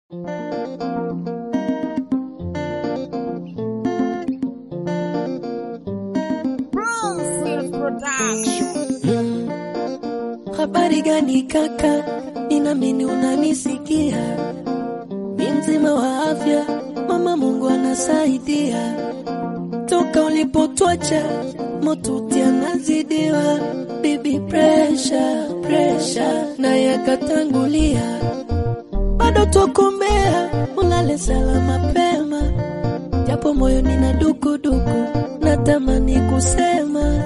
Habari gani kaka, ninamini unanisikia. Ni mzima wa afya, mama Mungu anasaidia. Toka ulipotwacha motuti anazidiwa, bibi presha presha, naye akatangulia. Bado twakuombea ulale salama mapema, japo moyo nina dukuduku, natamani kusema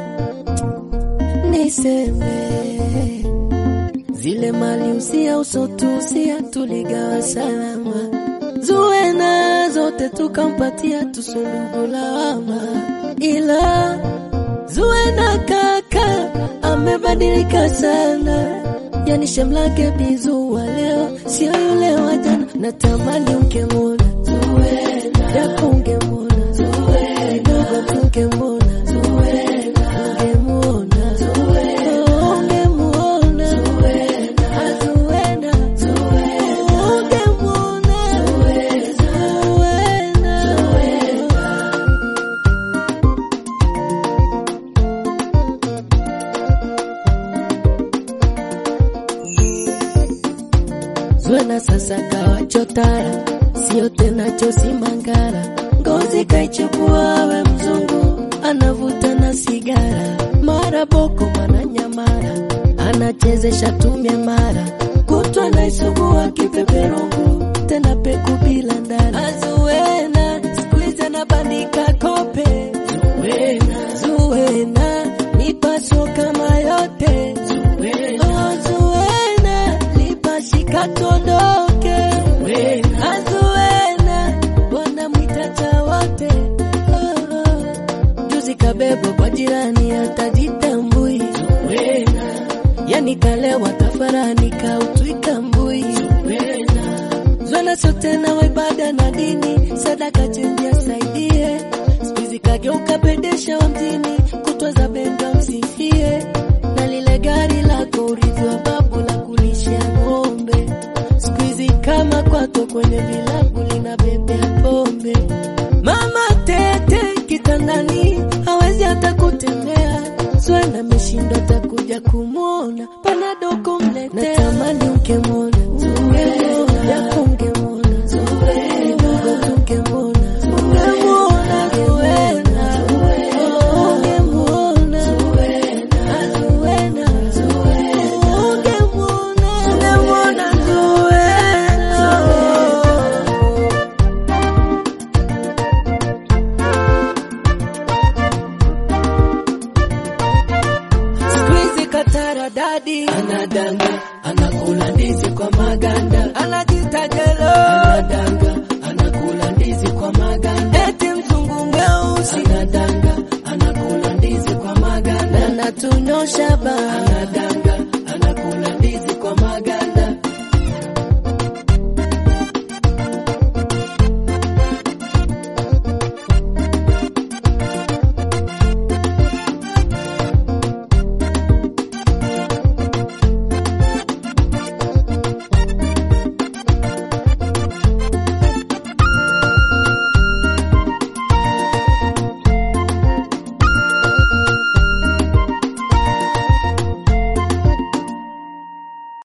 niseme zile mali usia usotusia tuligawa salama, zuena zote tukampatia tusundugu lawama, ila zuena kaka amebadilika sana, yani shamlake bizua leo sio yule wa jana. Natamani ungemwona Zuena, japo ungemwona Zuena, kidogo tungemwona Zuena, ungemwona Zuena, ungemwona Zuena, Zuena, ungemwona Zuena, Zuena sasa kawa chotara, sio tena chosi mangara, ngozi kaichukua we mzungu, anavuta na sigara, mara boko mana nyamara, anachezesha tumia mara, kutwa naisugua kipeperungu, tena peku bila ndara. Azuena siku hizi anabandika kope, Zuena, Zuena nipaso kama yote, Zuena, oh, Zuena lipashika tondoke, Zuena, Azuena wanamwita cha wote, oh, oh. Juzi kabebwa kwa jirani atajitambui, Zuena yani kalewa tafarani kautwika mbui, Zuena Zuena sio tena wa ibada na dini, sadaka chenji asaidie. Siku hizi kageuka pedesha wa mjini, kutwa za benda msifie, na lile gari lako urithi wa babu la kulisha ng'ombe. Siku hizi kama kwato kwenye vilabu linabebea pombe. Mama tete kitandani hawezi hata kutembea, Zuena ameshindwa atakuja kumwona, panado kumletea. Natamani ungemwona Zuena, japo ungemwona Zuena, kidogo tungemwona ungemwona Zuena, oh, ungemwona Zuena, Zuena, ungemwona ungemwona Zuena. Siku hizi katara dadi anadanga, anakula ndizi kwa maganda, anajita jelo anadanga, anakula ndizi kwa maganda, eti mzungu mweusi anadanga, anakula ndizi kwa maganda, anatunyosha ba anadanga